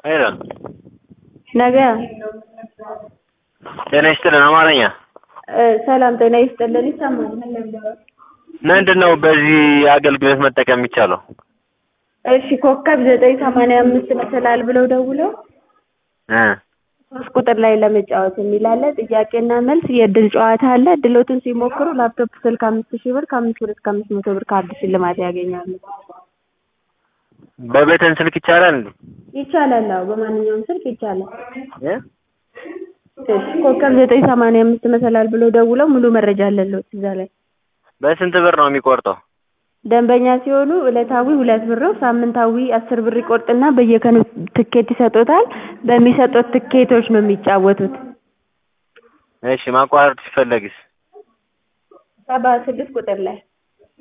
ሄሎ ነገ ጤና ይስጥልን አማርኛ እ ሰላም ጤና ይስጥልን ይሰማል ምንድን ነው በዚህ አገልግሎት መጠቀም የሚቻለው? እሺ ኮከብ ዘጠኝ ሰማንያ አምስት መሰላል ብለው ደውለው እ ሶስት ቁጥር ላይ ለመጫወት የሚል አለ ጥያቄና መልስ የእድል ጨዋታ አለ እድሎትን ሲሞክሩ ላፕቶፕ ስልክ አምስት ሺህ ብር ከአምስት ብር እስከ አምስት መቶ ብር ካርድ ሽልማት ያገኛሉ በበተን ስልክ ይቻላል እንዴ? ይቻላል አዎ በማንኛውም ስልክ ይቻላል እ እሺ ኮከብ ዘጠኝ ሰማንያ አምስት መሰላል ብለው ደውለው ሙሉ መረጃ አለልዎት እዛ ላይ በስንት ብር ነው የሚቆርጠው? ደንበኛ ሲሆኑ ዕለታዊ ሁለት ብር ነው ሳምንታዊ አስር ብር ይቆርጥና በየቀኑ ትኬት ይሰጥዎታል በሚሰጡት ትኬቶች ነው የሚጫወቱት እሺ ማቋረጥ ሲፈለግስ? ሰባ ስድስት ቁጥር ላይ